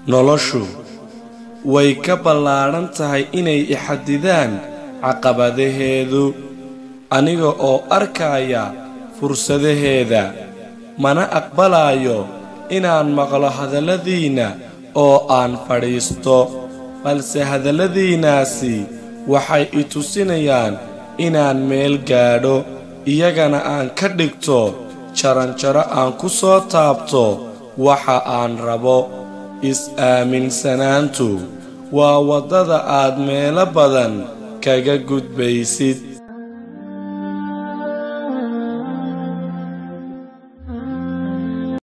noloshu way ka ballaadhan tahay inay ixadidaan caqabadaheedu aniga oo arkaya fursadaheeda mana aqbalayo inaan maqlo hadalladiinna oo aan fadhiisto balse hadalladiinnaasi waxay i tusinayaan inaan meel gaadho iyagana aan ka dhigto jaranjaro aan ku soo taabto waxa aan rabo is-aaminsanaantu waa waddada aad meelo badan kaga gudbaysid